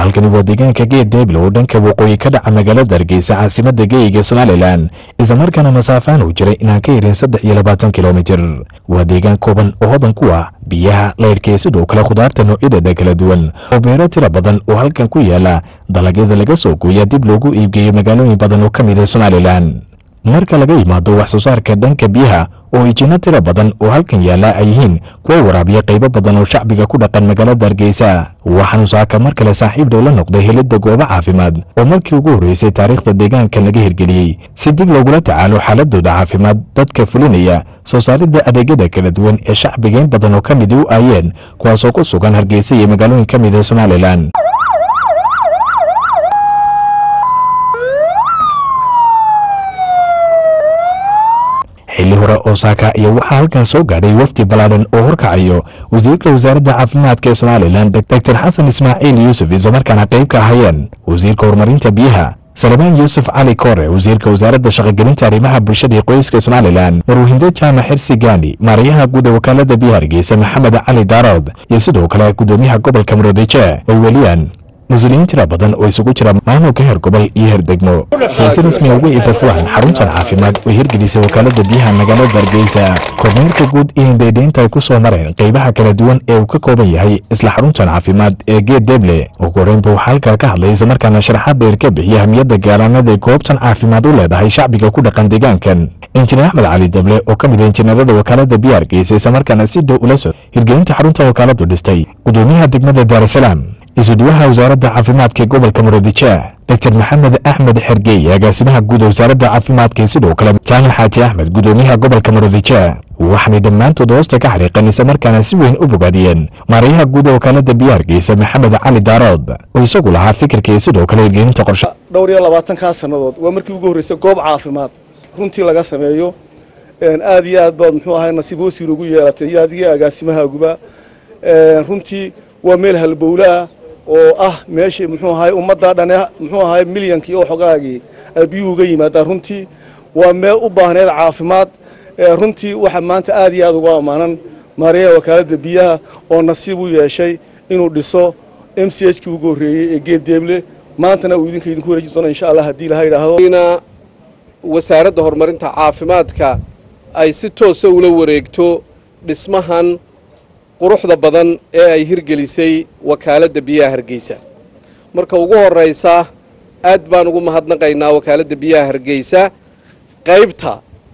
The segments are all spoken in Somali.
halkani waa deegaanka geed deeble oo dhanka waqooyi ka dhaca magaalada hargeysa caasimada geeyiga somalilan islamarkaana masaafaan uu jiray inaan ka yarin saddex iyo labaatan kilomitir waa deegaan kooban oo hodan ku ah biyaha layrhkee sidoo kale khudaarta noocyadeeda kala duwan oo beero tira badan oo halkan ku yaala dalagyada laga soo gooya dib loogu iibgeeyo magaalooyin badan oo ka mid ah somalilan marka laga yimaado wax soo saarka dhanka biyaha oo ijino tira badan oo halkan yaalla ay yihiin kuwa waraabiya qaybo badan oo shacbiga ku dhaqan magaalada hargeysa waxaanu saaka mar kale saaxiib dhow la noqday helidda goobo caafimaad oo markii ugu horreysay taariikhda deegaankan laga hirgeliyey si dib loogula tacaalo xaaladooda caafimaad dadka fulinaya soo saaridda adeegyada kala duwan ee shacbiga in badan oo ka midi u aayeen kuwaasoo ku sugan hargeysa iyo magaalooyin ka mid ah somalilan xilli hore oo saaka iyo waxaa halkan soo gaadhay wafdi ballaadan oo horkacayo wasiirka wasaaradda caafimaadka ee somalilan doctor xasan ismaaciil yuusuf islamarkaana qayb ka ahayeen wasiirka horumarinta biyaha salmaan yuusuf cali koore wasiirka wasaaradda shaqogelinta arrimaha bulshada iyo qoyska somalilan marwahindo jaamac xirsi gaani maarayaha guud ee wakaalada biyaha hargeysa maxamed cali daarood iyo sidoo kale gudoomiyaha gobolka murudije ay weliyaan mas-uuliyiin tira badan oo isugu jira maamulka heer gobol iyo heer degmo siyaasi rasmi uga ibafuhan xaruntan caafimaad oo hirgelisay wakaalada biyaha magaalada hargeysa kormeerka guud iyo indhaydhaynta ay ku soo mareen qaybaha kala duwan ee uu ka kooban yahay isla xaruntan caafimaad ee geed deeble ugu horeynba waxaa halkaa ka hadlay islamarkaana sharaxaad dheer ka bixiya ahmiyadda gaalaanada ay goobtan caafimaad u leedahay shacbiga ku dhaqan deegaankan injineer axmed cali deble oo ka mid ah injineerada wakaalada biyaha hargeysa islamarkaana si dhow ula soo hirgelinta xarunta wakaaladu dhistay gudoomiyaha degmada daarasalaam isuduwaha wasaaradda caafimaadka ee gobolka murudije doctor maxamed axmed xergey agaasimaha guud wasaaradda caafimaadka sidoo kale jaamac xaaji axmed gudoomiyaha gobolka murudije waxaanay dhammaantood hoosta ka xariiqan islamarkaana si weyn u bogaadiyeen maarayaha guud ee wakaalada biyaha hargeysa maxamed cali daarood oo isagu lahaa fikirka iyo sidoo kale hirgelinta qorshe dhowr iyo labaatankaa sannadood waa markii ugu horreysay goob caafimaad runtii laga sameeyo aad iyo aad baad muxuu ahay nasiib wasiir ugu yeelatay iyo adiga agaasimahaaguba runtii waa meel halbowlaah oo ah meeshii muxuu ahay ummadda dhane muxuu ahay milyankii oo xogaagii ay biyuhu uga yimaadaan runtii waa meel u baahneed caafimaad runtii waxa maanta aad iyo aad uga ammaanan maarayaha wakaaladda biyaha oo nasiib u yeeshay inuu dhiso m c h kii ugu horreeyey ee geed deeble maantana uu idinka idinku wareeji doono insha allah haddii ilaha yidhaahdo wasaaradda horumarinta caafimaadka ay si toosa ula wareegto dhismahan quruxda badan ee ay hirgelisay wakaaladda biyaha hargeysa marka ugu horraysa aad baan ugu mahadnaqaynaa wakaaladda biyaha hargeysa qaybta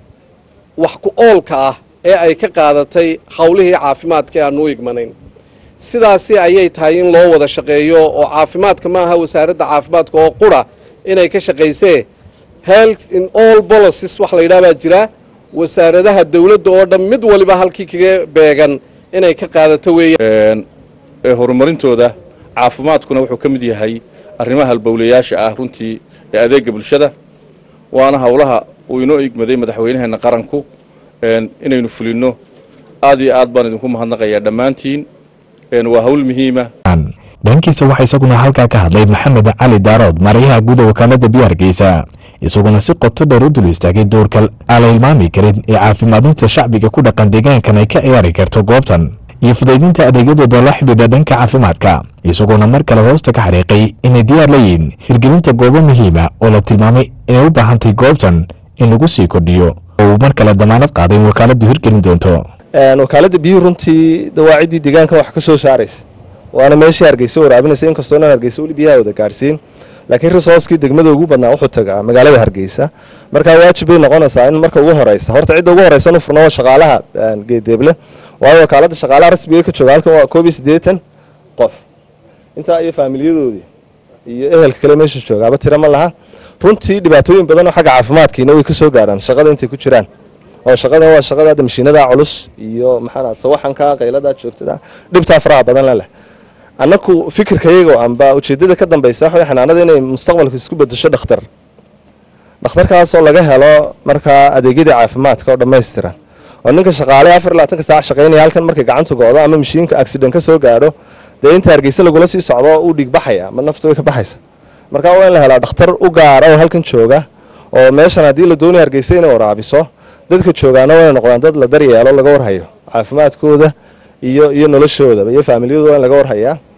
wax ku oolka ah ee ay ka qaadatay howlihii caafimaadka ee aanu u igmanayn sidaasi ayay tahay in loo wada shaqeeyo oo caafimaadka ma aha wasaaradda caafimaadka oo qura inay ka shaqaysee health in all policies wax la yidhaha baa jira wasaaradaha dowladda oo dhan mid waliba halkii kaga beegan inay ka qaadato weeyaan ee horumarintooda caafimaadkuna wuxuu ka mid yahay arrimaha halbowlayaasha ah runtii ee adeega bulshada waana howlaha uu inoo igmaday madaxweynaheena qaranku inaynu fulinno aad iyo aad baan idinku mahadnaqayaa dhammaantiin waa hawl muhiima dhankiisa waxaa isaguna halkaa ka hadlay maxamed cali daarood maarayaha guud ee wakaalada biyo hargeysa isaguna si qoto dheer u dul istaagay doorka aan la hilmaami karin ee caafimaadinta shacbiga ku dhaqan deegaankan ay ka ciyaari karto goobtan iyo fudaydinta adeegyadooda la xidhiidha dhanka caafimaadka isagoona mar kale hoosta ka xariiqay inay diyaar la yihiin hirgelinta goobo muhiima oo la tilmaamay inay u baahantay goobtan in lagu sii kordhiyo oo uu mar kale damaanad qaaday in wakaaladdu hirgelin doonto wakaaladda biyuhu runtii dawaaciddii deegaanka wax ka soo saaraysa waana meeshii hargeysa waraabinaysa inkastoo inaan hargeysa weli biyaha wada gaarsiin laakiin risooskii degmada ugu badnaa wuxuu tagaa magaalada hargeysa markaa waajib bay noqonaysaa in marka ugu horeysa horta cidda ugu horeysa nu furno waa shaqaalaha geedeeble waayo wakaaladda shaqaalaha rasmiga ka jooga halkan waa koob iyo siddeetan qof intaa iyo faamiliyadoodii iyo ehelka kale meesha joogaaba tira ma laha runtii dhibaatooyin badan oo xagga caafimaadkiina way ka soo gaaraan shaqada intay ku jiraan oo shaqadan waa shaqada hadda mashiinada culus iyo maxaa sawaxanka qaylada joogtada dhibtaa faraha badan la leh annaku fikirkayaga amba ujeedada ka dambaysa waxa xanaanada inay mustaqbalka isku bedesho dhakhtar dhakhtarkaasoo laga helo markaa adeegyadii caafimaadka oo dhammaystiran oo ninka shaqaale afar iyo labaatanka saac shaqaynaya halkan markay gacanta go'do ama mashiinka accident ka soo gaadho dee inta hargeysa lagula sii socdo uu dhiig baxaya ma naftu way ka baxaysa marka waa in la helaa dhakhtar u gaara oo halkan jooga oo meeshan haddii la doonaya hargeysa inay waraabiso dadka joogaana waa inay noqdaan dad la daryeelo laga warhayo caafimaadkooda iyo iyo noloshoodaba iyo faamilyadooda waa in laga warhayaa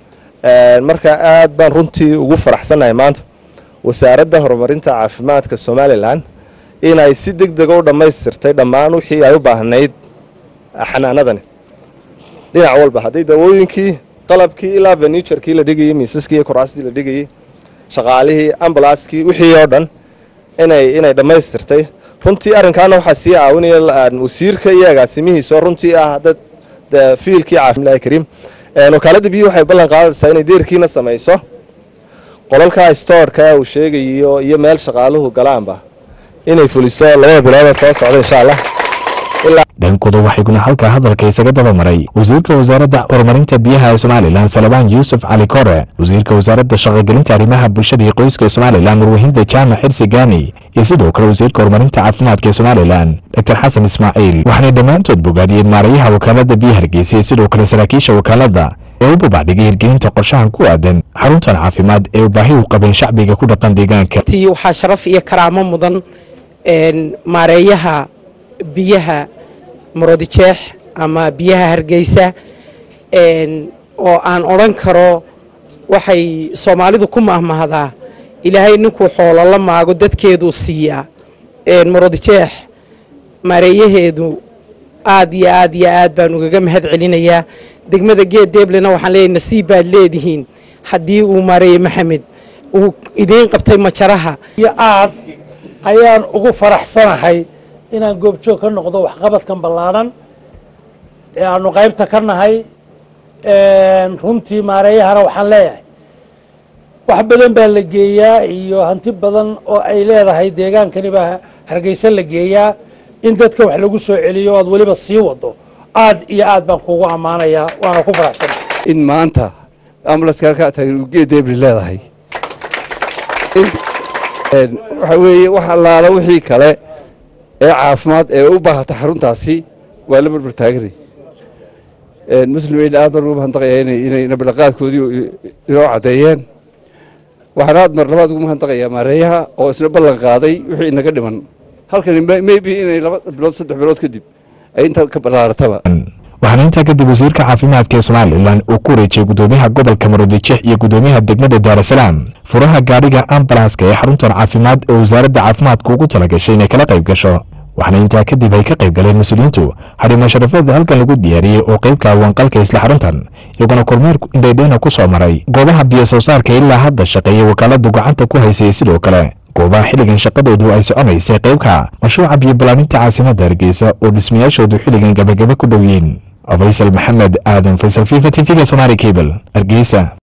marka aad baan runtii ugu faraxsannahay maanta wasaaradda horumarinta caafimaadka somalilan inay si deg dega u dhammaystirtay dhammaan wixii ay u baahnayd xanaanadani dhinac walba hadday dawooyinkii qalabkii ilaa feniturkii la dhigayey miisaskii iyo kuraastii la dhigayey shaqaalihii ambalaaskii wixii oo dhan inay inay dhammaystirtay runtii arrinkaana waxaa sii caawinaya wasiirka iyo agaasimihiisa oo runtii ah dad de fiilkii caafimallahi kariim wakaaladda biyuhu waxay ballan qaadaysaa inay deerkiina samayso qolalka storeka uu sheegayo iyo meel shaqaaluhu galaanba inay fuliso labada bilooda soo socda insha allah dhankooda waxayguna halkaa hadalka isaga daba maray wasiirka wasaaradda horumarinta biyaha ee somalilan salabaan yuusuf cali kore wasiirka wasaaradda shaqogelinta arrimaha bulshada iyo qoyska ee somalilan murwahinda jaamac xirsi gaani iyo sidoo kale wasiirka horumarinta caafimaadka ee somalilan doctor xasan ismaaciil waxaanay dhammaantood bogaadiyeen maarayaha wakaaladda biyaha hargeysa iyo sidoo kale saraakiisha wakaaladda ee u babacdhigay hirgelinta qorshahan ku aadan xaruntan caafimaad ee u baahi u qabeen shacbiga ku dhaqan deegaanka waxaa sharaf iyo karaamo mudan maareeyaha biyaha marodijeex ama biyaha hargeysa oo aan odhan karo waxay soomaalidu ku mahmahdaa ilaahay ninkuu xoolo la maago dadkeeduu siiyaa marodijeex maareeyaheedu aad iyo aad iyo aad baan ugaga mahad celinayaa degmada geed deeblena waxaan leeyahay nasiib baad leedihiin haddii uu maareeye maxamed uu idiin qabtay majaraha iyo aad ayaan ugu faraxsanahay inaan goobjoog ka noqdo waxqabadkan ballaadhan ee aanu qaybta ka nahay runtii maareeyahana waxaan leeyahay wax badan baa la geeyaa iyo hanti badan oo ay leedahay deegaankani baa hargeysa la geeyaa in dadka wax lagu soo celiyo oad weliba sii wado aad iyo aad baan kugu ammaanayaa waana ku faraxsanahay in maanta ambulanska halkaa taagan uu geed deebri leedahay waxa weeye wax allaala wixii kale ee caafimaad ee u baahata xaruntaasi waa la barbar taaganay muslimiin aad baan ugu mahadnaqayaa inay nabadhaqaadkoodii inoo caddeeyeen waxaan aad mar labaad ugu mahadnaqayaa maareeyaha oo isna ballan qaaday wixii inaga dhiman halkani maybe inay laba bilood saddex bilood kadib ay inta ka ballaarataba waxaana intaa kadib wasiirka caafimaadka ee somalilan uu ku wareejiyey gudoomiyaha gobolka maroodijeex iyo gudoomiyaha degmada daarasalaam furaha gaadhiga ambalanska ee xaruntan caafimaad oo wasaaradda caafimaadka ugu talagashay inay kala qayb gasho waxaana intaa kadib ay ka qayb galeen mas-uuliyiintu xarimo sharafeed halkan lagu diyaariyey oo qaybka awaanqalka isla xaruntan iyaguna kormeer indhaydheyna ku soo maray goobaha biyo soo saarka ilaa hadda shaqeeya wakaaladu gacanta ku haysay sidoo kale goobaha xilligan shaqadoodu ay soconaysay qaybka mashruuca biyo balaaninta caasimadda hargeysa oo dhismayaashoodu xilligan gabagaba ku dhow yihiin faysal maxamed aadan faysal fifa t v-ga somaali cable hargeysa